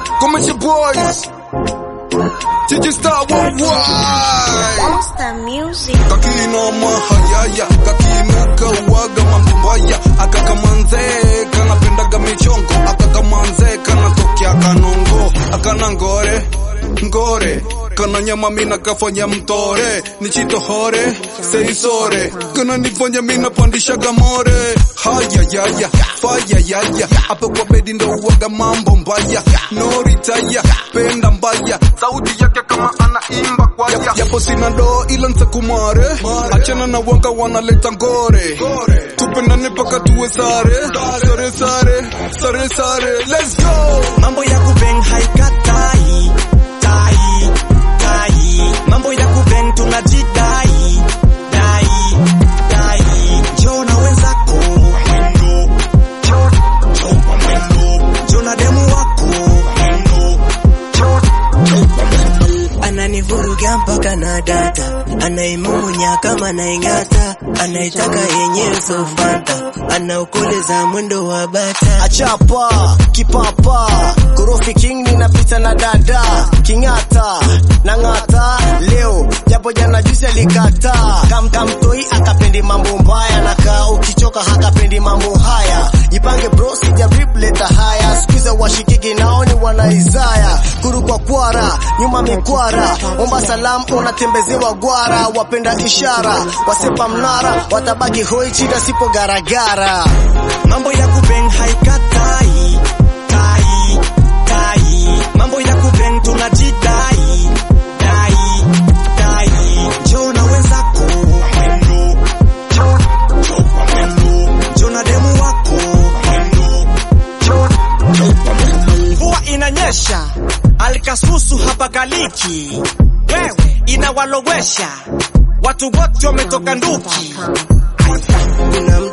Come with your boys. Gigi Star worldwide. Monster Music. kakinoma hayaya kakinuka uwaga mambo mbaya akakamanze kanapendaga michongo akakamanze kanatokea kanongo akana ngore ngore kana nyama mina kafanya mtore nichitohore seisore kana nifanya mina pandishaga more hayayaya fayayaya hapo kwa bedi ndo uwaga mambo mbaya noritaya penda mbaya sauti yake kama anaimba kwaya japo sina do ila ntakumare achana na wanga wanaleta ngore tupendane paka tuwe sare sare sare sare sare let's go mambo ya kubeng haikatai tai tai mambo ya kubeng tunajidai dai dai njoo na wenzako mwendo njoo njoo kwa mwendo njoo na demu wako mwendo njoo njoo kwa mwendo ananivuruga mpaka na data anaimumunya kama naingata anaitaka yenyewe sofanta anaukoleza mwendo wa bata achapa kipapa korofi king ninapita na dada king'ata na ng'ata leo japo jana juzi alikata Kam, kamtoi akapendi mambo mbaya na kaa ukichoka hakapendi mambo haya jipange bro sijaribu leta haya skuiza washikiki naoni wanaizaya kuru kwa kwara nyuma mikwara omba salamu unatembezewa gwara wapenda ishara wasepa mnara watabaki hoi chida sipo garagara mambo ya kubeng haikatai tai tai mambo ya kubeng tunajidai dai dai njoo na wenzako mwendo njoo njoo kwa mwendo njoo na demu wako mwendo njoo njoo kwa mwendo mvua inanyesha alikasusu hapa galiki wewe inawalowesha watu wote wametoka nduki kuna